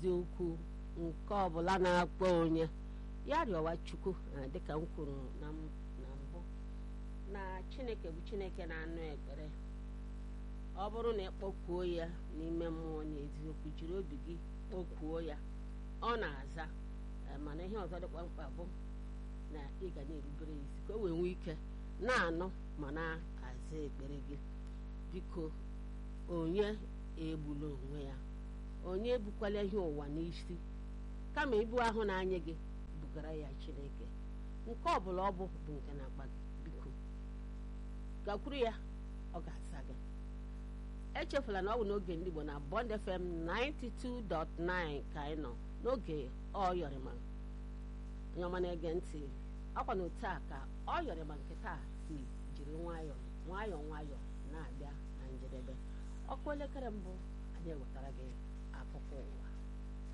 eziokwu nke ọbụla na-akpọ onye ya rịọwa chukwu eh, dịka m kwuru na m- na mbụ na chineke bụ chineke na-anụ ekpere ọ bụrụ na ị kpọkuo ya n'ime mmụọ na eziokwu jiri obi gị kpọkuo ya ọ na-aza eh, mana ihe ọzọ dịkwa mkpa bụ na ị ga na-erubere ya isi ka o wee nwee ike na-anụ ma na-aza ekpere gị biko onye egbula onwe ya onye ebukwala ihe ụwa n'isi kama ibu ahụ na-anya gị bugara ya chineke nke ọbụla ọ bụ bụ nke na-akpa gị biko gakwuru ya ọ ga-asa gị echefula na ọ bụ n'oge ndị Igbo na Bond FM 92.9 ka anyị nọ n'oge ọyọrịma onye ọma na-ege ntị ọkwa na otu a ka ọyọrịma nke taa si jiri nwayọọ nwayọọ nwayọọ na-abịa na njedebe ọkụ elekere mbụ anyị ewetara gị akụkọ ụwa